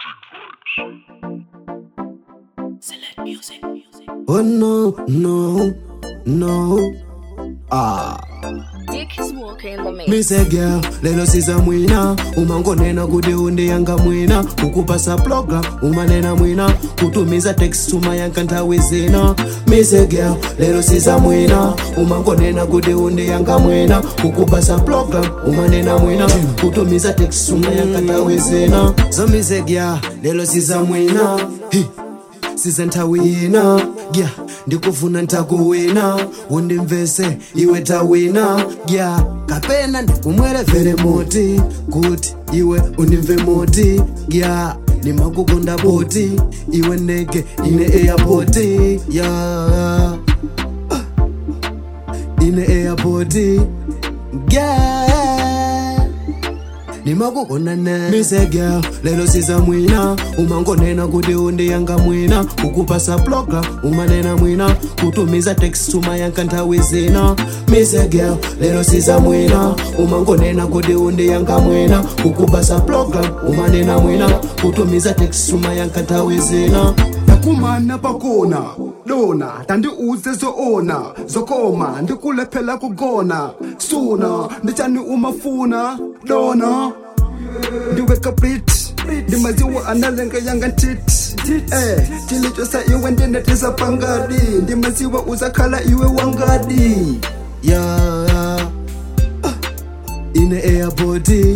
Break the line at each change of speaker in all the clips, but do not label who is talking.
Select music.
Oh no, no, no. Ah.
Dick is walking in the mix.
Me say girl, lelo siza mwina umangonena kuti undiyanga mwina kukupasa program umanena mwina kutumiza text tumayanka nthawi zina Me say girl, lelo siza mwina umangonena kuti undiyanga mwina kukupasa program umanena mwina kutumiza text tumayanka nthawi zina so me say girl, lelo siza mwina Hi. size ntawina gya ndikufuna ntakuwina undimvese iwe tawina gya kapena ndikumwerevere moti kuti iwe undimve moti gya nimakukonda boti iwe ndege ine airpoti ya ine airpoti gya nimakukonane mise girl lelo siza mwina umangonena kuti undiyanga mwina kukupasa program umanena mwina kutumiza text tumayanka nthawi zina mise girl lelo siza mwina umangonena kuti undiyanga mwina kukupasa program umanena mwina kutumiza text tumayanka nthawi zina
yakumana pakona lona tandiuze zoona zokoma ndikulephela kugona suna ndichani umafuna lona ndiweka brit ndimaziwa analenga yanga ntit eh chilichosa iwe ndinetisa pangadi ndimaziwa uzakhala iwe wangadi
ya ine airpoti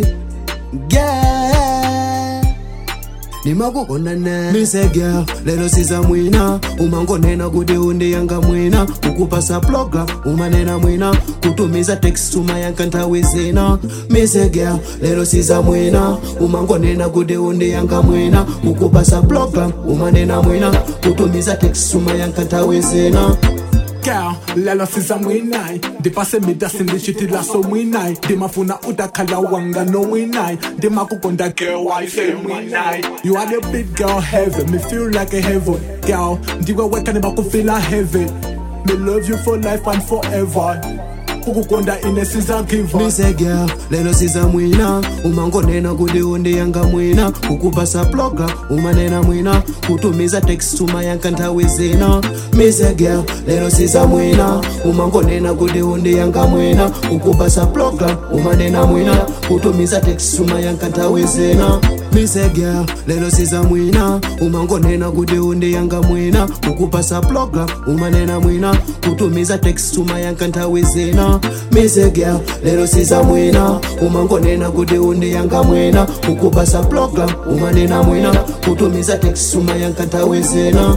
yeah. nimakukonane mise girl lelo siza mwina umangonena kuti undiyanga mwina kukupasa program umanena mwina kutumiza text tumayanka nthawi zina mise girl lelo siza mwina umangonena kuti undiyanga mwina kukupasa program umanena mwina kutumiza text tumayanka nthawi zina
Girl, lelo siza mwinai ndipase midasi ndichitila so mwinai ndimafuna udakhala wanga no mwinai ndimakukonda girl why say mwinai you are the big girl heaven me feel like a heaven girl ndiwe weka ndimakufila heaven me love you for life and forever kukukonda ine siza give
mise girl lelo siza mwina umangonena kuti undiyanga mwina kukupasa program umanena mwina kutumiza text tumayanka nthawi zina mise girl lelo siza mwina umangonena kuti undiyanga mwina kukupasa program umanena mwina kutumiza text tumayanka nthawi zina mise girl lelo siza mwina umangonena kuti undiyanga mwina kukupasa program umanena mwina kutumiza text tumayanka nthawi zina mise girl lelo siza mwina umangonena kuti undiyanga mwina kukupasa program umanena mwina kutumiza text tumayanka nthawi zina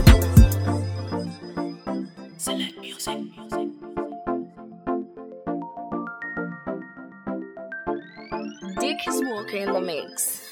Select music.
Dick is walking in the mix.